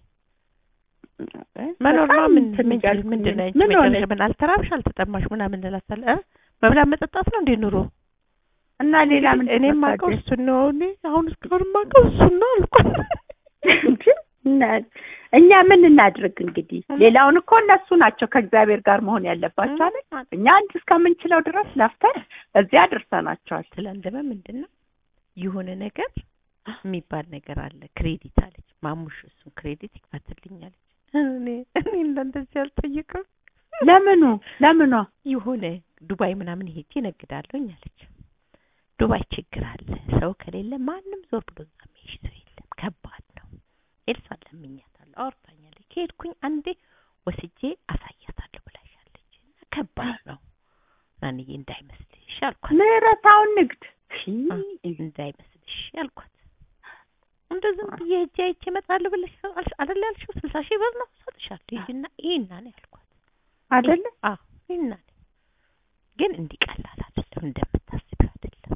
[SPEAKER 2] መኖር ነው ምን ምን ምንድን ነው
[SPEAKER 1] ምን ሆነ
[SPEAKER 2] መጨረሻ ምን አልተራብሽ አልተጠማሽ ምናምን እላታለሁ እ መብላት መጠጣት ነው እንዴ ኑሮ
[SPEAKER 1] እና ሌላ ምን
[SPEAKER 2] እኔ የማውቀው እሱን ነው እኔ አሁን እስካሁን የማውቀው እሱን ነው አልኳት
[SPEAKER 1] እንጂ እና- እኛ ምን እናድርግ እንግዲህ ሌላውን እኮ እነሱ ናቸው ከእግዚአብሔር ጋር መሆን ያለባቸው አይደል እኛ አንድ እስከምንችለው ድረስ ለፍተን እዚያ አድርሰናቸዋል
[SPEAKER 2] ስላንደመ ምንድን ነው የሆነ ነገር የሚባል ነገር አለ ክሬዲት አለች ማሙሽ እሱን ክሬዲት ይክፈትልኝ አለች እኔ እኔ እንደዚህ አልጠይቅም
[SPEAKER 1] ለምኑ ለምኗ
[SPEAKER 2] የሆነ ዱባይ ምናምን ሄጄ እነግዳለሁኝ አለች ዱባይ ችግር አለ ሰው ከሌለ ማንም ዞር ብሎ እዛ የሚሄድ ሰው የለም ከባድ ነው ኤልሳ ለምኛታለሁ አውርታኛለች ከሄድኩኝ አንዴ ወስጄ አሳያታለሁ ብላሻለች እና ከባድ ነው ናንዬ እንዳይመስልሽ አልኳት
[SPEAKER 1] ምህረታውን ንግድ
[SPEAKER 2] አ፣ እንዳይመስልሽ አልኳት እንደ ዝም ብዬ ሄጄ አይቼ እመጣለሁ ብለሽ አልሽ- አይደል ያልሽው ስልሳ ሺህ ብር ነው እሰጥሻለሁ ሂጂና ይሄና ነው ያልኳት
[SPEAKER 1] አይደለ
[SPEAKER 2] አዎ ይሄና ነው ግን እንዲህ ቀላል አይደለም እንደምታስቢው አይደለም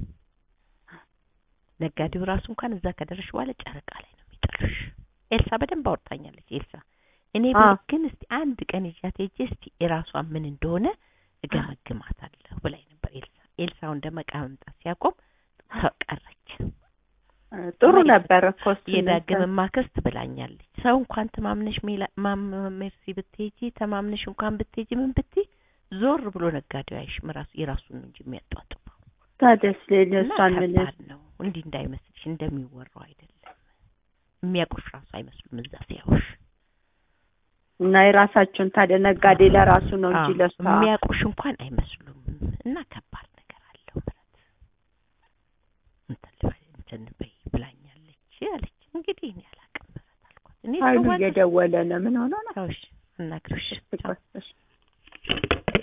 [SPEAKER 2] ነጋዴው ራሱ እንኳን እዛ ከደረሽ በኋላ ጨረቃ ላይ ነው የሚጥልሽ ኤልሳ በደንብ አውርታኛለች ኤልሳ እኔ
[SPEAKER 1] አ።
[SPEAKER 2] ብል ግን እስቲ አንድ ቀን ይዣት ሄጄ እስቲ የራሷ ምን እንደሆነ እገመግማታለሁ ብላኝ ነበር ኤልሳ ኤልሳው እንደ መቃ መምጣት ሲያቆም ተቀረች
[SPEAKER 1] ጥሩ ነበር እኮ እሱ
[SPEAKER 2] የዳግም ማክስት ብላኛለች ሰው እንኳን ተማምነሽ ሜላ- ማም- ሜርሲ ብትሄጂ ተማምነሽ እንኳን ብትሄጂ ምን ብትይ ዞር ብሎ ነጋዴው አይሽም ራሱ የራሱን ነው እንጂ የሚያጧጥፈው
[SPEAKER 1] ታደስ ሌለ
[SPEAKER 2] እና
[SPEAKER 1] እሷን ምን
[SPEAKER 2] ከባድ ነው እንዲህ እንዳይመስልሽ እንደሚወራው አይደለም የሚያውቁሽ ራሱ አይመስሉም እዛ ሲያዩሽ
[SPEAKER 1] እና የራሳቸውን ታዲያ ነጋዴ ለራሱ ነው እንጂ
[SPEAKER 2] አዎ፣
[SPEAKER 1] ለሷ
[SPEAKER 2] የሚያውቁሽ እንኳን አይመስሉም እና ከባድ ነገር አለው ምረት እንትን ልበል እንትን በይ ብላኛለች አለች እንግዲህ እኔ አላውቅም ምረት አልኳት እኔ
[SPEAKER 1] ኃይሉ
[SPEAKER 2] ሰው ዋና-
[SPEAKER 1] እየደወለ ነው ምን ሆኖ ነው
[SPEAKER 2] ሰዎች እናግርሽ
[SPEAKER 1] እሺ፣ ቆይ፣ እሺ